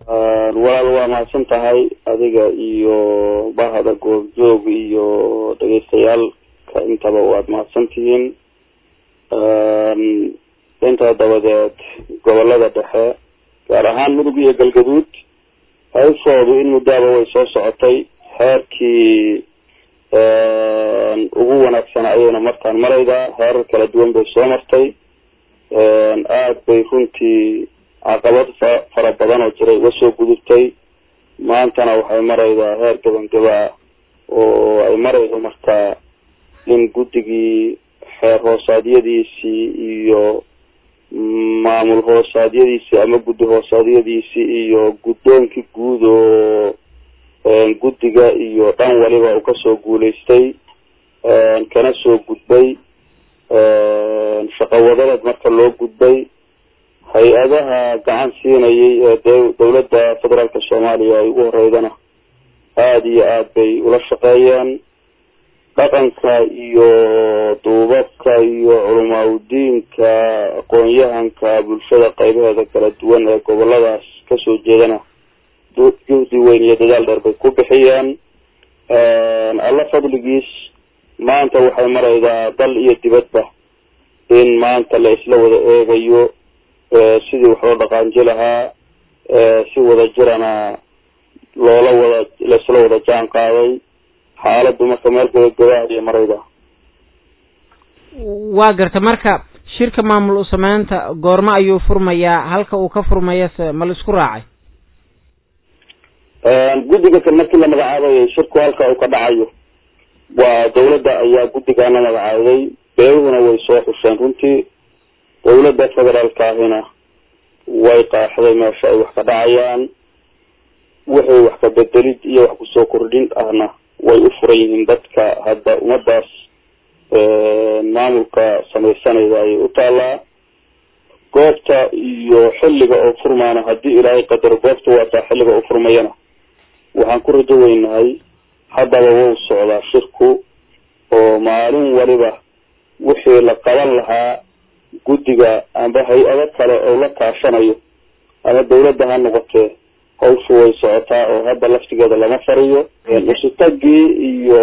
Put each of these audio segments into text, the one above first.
walaal waa mahadsan tahay adiga iyo bahda goobjoog iyo dhegeystayaaalka intaba waad mahadsan tihiin intaa dabadeed gobolada dhexe gaar ahaan mudug iyo galgaduud hayfoodu in muddaaba way soo socotay heerkii ugu wanaagsan ayayna markaan maraydaa heerar kala duwan bay soo martay aada bay runtii caqabad fa fara badan oo jiray uga soo gudubtay maantana waxay maraydaa heer gabangaba oo ay maraydo markaa in guddigii xeer hoosaadyadiisii iyo maamul hoosaadyadiisii ama guddi hoosaadyadiisii iyo guddoonkii guud oo guddiga iyo dhan waliba uu kasoo guulaystay kana soo gudbay shaqawadadeed marka loo gudbay hay-adaha gacan siinayay ee d dawladda federaalka soomaaliya ay ugu horeydana aada iyo aad bay ula shaqeeyeen dhaqanka iyo duubabka iyo culamaauddiinka aqoon-yahanka bulshada qaybaheeda kala duwan ee goboladaas kasoo jeedana juhdi weyn iyo dadaal dheer bay ku bixiyeen alla fadligiis maanta waxay maraydaa dal iyo dibadba in maanta la isla wada eegayo sidii wax loo dhaqaanji lahaa si wada jirana loola wada laisla wada jaan qaaday xaaladdu marka meel gabagabaahaya marayda waa garta marka shirka maamul u sameynta goormo ayuu furmayaa halka uu ka furmaya se ma la isku raacay guddiga kan markii la magacaabayay shirku halka uu ka dhacayo waa dawladda ayaa guddigaana magacaaday beeruhuna way soo xusheen runtii dawladda federaalka ahina way qaaxday meesha ay wax ka dhacayaan wixii wax ka bedelid iyo wax kusoo kordhin ahna way u furan yihiin dadka hadda ummadaas maamulka samaysanayda ayay u taalaa goobta iyo xilliga oo furmaana haddii ilaahay qadaro goobta waataa xilliga oo furmayana waxaan ku rajo weynahay haddaba wau socdaa shirku oo maalin waliba wixii la qaban lahaa guddiga amba hay-ado kale oo la kaashanayo ama dawladda ha noqotee hawshu way socotaa oo hadda laftigeeda lama fariyo usutagii iyo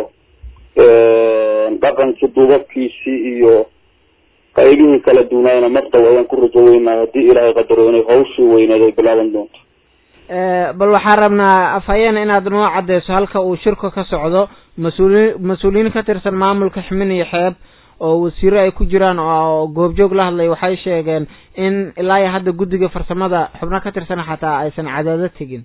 dhaqankii duubabkiisii iyo qaybihii kala duunaayna mardaw ayaan ku rajo weynahay haddii ilaahay qadaro inay hawshii weyneed ay bilaaban doonto bal waxaan rabnaa afhayeena inaad noo cadeyso halka uu shirku ka socdo mas-uuliin mas-uuliyiin ka tirsan maamulka ximin iyo xeeb oo wasiiro ay ku jiraan oo goobjoog la hadlay waxay sheegeen in ilaa iyo hadda guddiga farsamada xubno ka tirsan xataa aysan cadaado tegin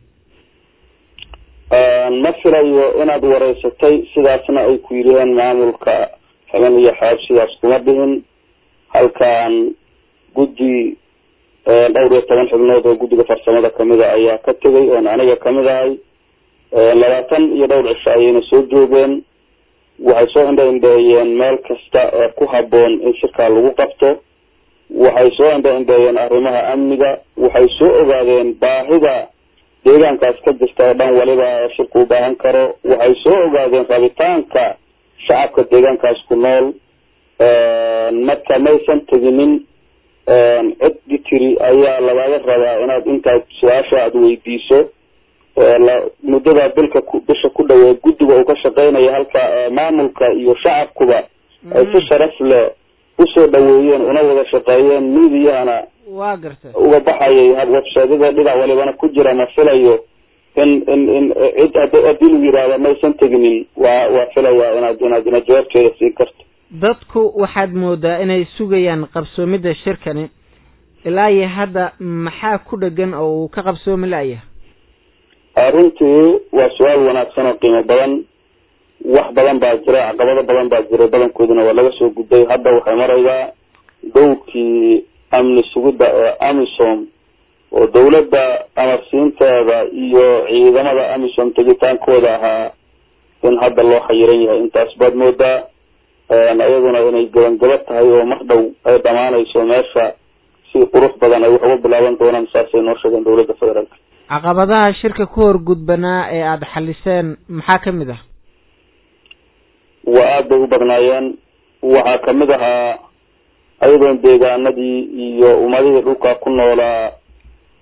ma filayo inaad wareysatay sidaasna ay ku yidhiheen maamulka ximin iyo xeeb sidaas kuma dhihin halkan guddi dhowr iyo toban xubnood oo guddiga farsamada kamida ayaa ka tegay oon aniga kamid ahay labaatan iyo dhowr cisho ayayna soo joogeen waxay soo indha indheeyeen meel kasta ee ku haboon in shirkaa lagu qabto waxay soo indha indheeyeen arrimaha amniga waxay soo ogaadeen baahida deegaankaas ka jirta oo dhan waliba ee shirku u baahan karo waxay soo ogaadeen rabitaanka shacabka deegaankaas ku nool marka maysan teginin cidi tiri ayaa lagaga rabaa inaad intaad su-aasha aada weydiiso muddada bilka bisha ku dhaweey guddiga uu ka shaqeynaya halka maamulka iyo shacabkuba ay si sharaf leh usoo dhaweeyeen una wada shaqeeyeen miidiyahana waa garta uga baxayay websaydyada dhinac walibana ku jira ma filayo in in in cid had haddii lagu yihahdo maysan teginin waa waa filayaa inaad inaad inaad jawaabteeda siin karto dadku waxaad moodaa inay sugayaan qabsoomidda shirkani ilaa iyo hadda maxaa ku dhegan oo uu ka qabsoomi la-yahay runtii waa su-aal wanaagsan oo qiimo badan wax badan baa jira caqabado badan baa jiray badankooduna waa laga soo gudbay hadda waxay maraydaa dowrkii amni sugidda ee amisom oo dawladda amarsiinteeda iyo ciidamada amisom tegitaankooda ahaa in hadda loo xayiran yahay intaas baad moodaa iyaduna inay gabangaba tahay oo mar dhow ay dhamaanayso meesha si qurux badan ay wax uga bilaaban doonaan saasay noo sheegeen dawladda federaalka caqabadaha shirka ku hor gudbanaa ee aada xaliseen maxaa kamid ah waa aada bay u badnaayeen waxaa kamid ahaa ayadoon deegaanadii iyo ummadihii dhulka ku noolaa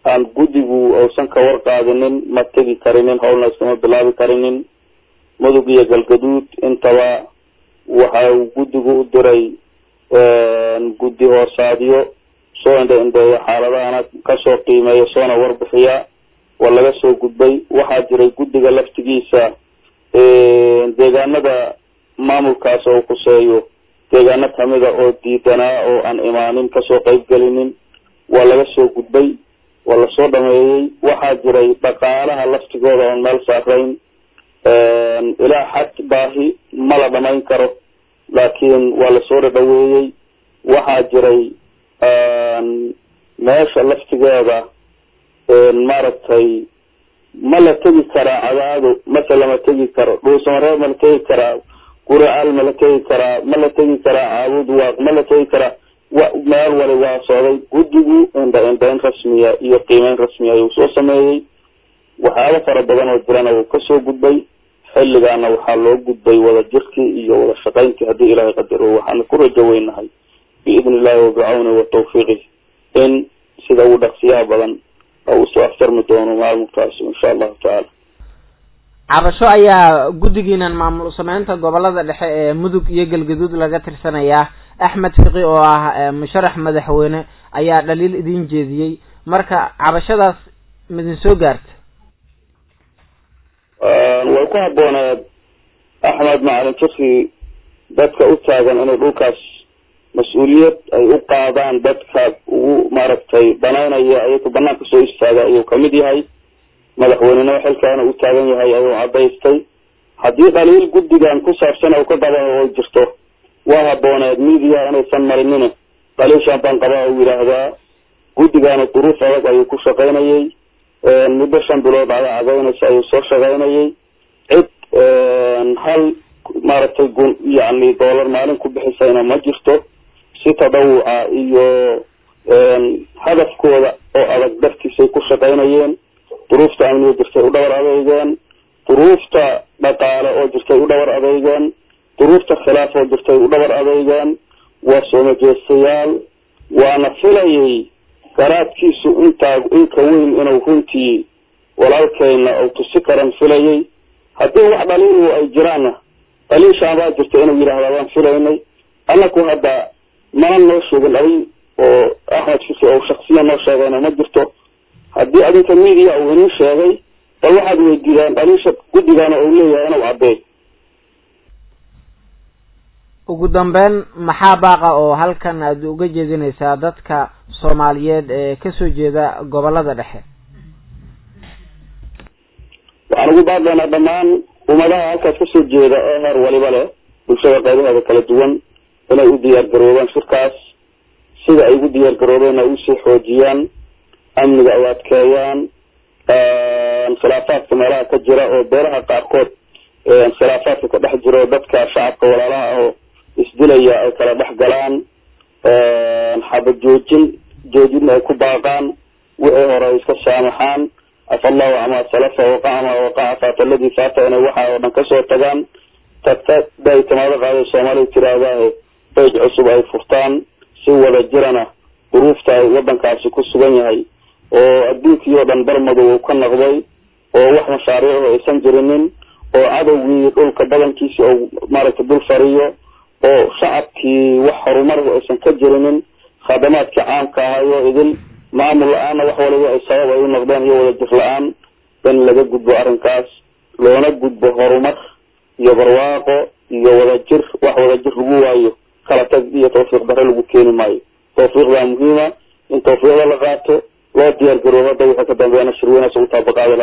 aan guddigu uusan ka warqaadinin ma tegi karinin howlna iskama bilaabi karinin mudug iyo galgaduud intaba waxa uu guddigu u diray guddi hoosaadyo soo indha indheeya xaaladahana kasoo qiimeeya soona warbixiya waa laga soo gudbay waxaa jiray guddiga laftigiisa deegaanada maamulkaas oo kuseeyo deegaano kamida oo diidanaa oo aan imaanin kasoo qeyb gelinin waa laga soo gudbay waa lasoo dhameeyey waxaa jiray dhaqaalaha laftigooda oon meel saarayn ilaa xad baahi ma la dhamayn karo laakiin waa lasoo dhadhaweeyey waxaa jiray meesha laftigeeda maaragtay ma la tegi karaa cadaado mase lama tegi karo dhuusamareeb ma la tegi karaa guracaal ma la tegi karaa ma la tegi karaa caabud waaq ma la tegi karaa wa meel wali waa socday guddigu indha indhayn rasmiya iyo qiimeyn rasmiya ayuu soo sameeyey waxyaaba fara badan oo jirana uu kasoo gudbay xilligaana waxaa loo gudbay wada jirkii iyo wada shaqayntii haddii ilaahay qadaro waxaana ku rajo weynahay biidni illahi wabicawni wa tawfiiqih in sida ugu dhaqsiyaha badan oo usoo aftarmi doono maamulkaas insha allahu tacaala cabasho ayaa guddigiinan maamul sameynta gobolada dhexe ee mudug iyo galgaduud laga tirsanayaa axmed fiqi oo ah musharax madaxweyne ayaa dhaliil idin jeediyey marka cabashadaas midin soo gaarta way ku habbooneed axmed macalin fiqi dadka u taagan inay dhulkaas mas-uuliyad ay u qaadaan dadka ugu maaragtay banaynaya ayaku banaanka soo istaaga ayuu kamid yahay madaxweynenimo xilkaana u taagan yahay ayuu cadaystay haddii dhaliil guddigan ku saabsan oo ka qaba oo jirto waa habooneed media inaysan marinin dhaliishan baan qabaa u yidhaahdaa guddigaana duruuf adag ayuu ku shaqaynayay muddo shan bilood ayaa cadaynaysa ayuu soo shaqaynayay cid hal maaragtay gun yacni doolar maalin ku bixisayna ma jirto si tadawuca iyo hadafkooda oo adag dartiisay ku shaqaynayeen duruufta amniga jirtay u dhabar adeygeen duruufta dhaqaale oo jirtay u dhabar adeygeen duruufta khilaaf oo jirtay u dhabar adeygeen waa soomajeestayaal waana filayay garaadkiisu intaa inka weyn inuu runtii walaalkeyna uu tusi karan filayay haddii wax dhaliilu ay jiraanna dhaliishaan baa jirta inuu yidhaahda waan filaynay annaku hadda mana noo sheegin dhaliil oo axmed fiki oo shaksiya noo sheegayna ma jirto haddii adinka media uu inin sheegay bal waxaad weydiidaan dhaliisha guddigana uu leeyahay inuu caddeey ugu dambeyn maxaa baaqa oo halkan aad uga jeedinaysaa dadka soomaaliyeed ee kasoo jeeda gobolada dhexe waxaan ugu baaqaynaa dhammaan ummadaha halkaas kasoo jeeda ee heer waliba leh bulshada qaybaheeda kala duwan inay u diyaar garoobaan shirkaas sida ay ugu diyaar garoobeen ay usii xoojiyaan amniga ay adkeeyaan khilaafaadka meelaha ka jira oo beeraha qaarkood khilaafaadka ka dhex jiro dadka shacabka walaalaha ah oo isdilaya ay kala dhex galaan xabad joojin joojinna ay ku baaqaan wixii hore ay iska saamaxaan afa allahu camaa salafa waqaca maa waqaca faata aladii faata inay waxa oo dhan kasoo tagaan tagta day timaado qaada soomaaliya tiraahdaah beyj cusub ay furtaan si wada jirana duruufta ay wadankaasi ku sugan yahay oo adduunkii oo dhan barmadow uu ka noqday oo wax mashaariicu aysan jirinin oo cadowgii dhulka badankiisi ou maaragtay dul fariyo oo shacabkii wax horumarhu aysan ka jirinin khadamaadkii caamka ahayo idil maamul la-aanna wax waliba ay sabab ay u noqdeen iyo wada jir la-aan in laga gudbo arrinkaas loona gudbo horumar iyo barwaaqo iyo wadajir wax wadajir lagu waayo kala tag iyo tawfiiq dare lagu keeni maayo tawfiiqdaa muhiima in tawfiiqda la qaato loo diyaar garoobo hadda wixii ka dambeeyana shirweynaas ugu taabaqaada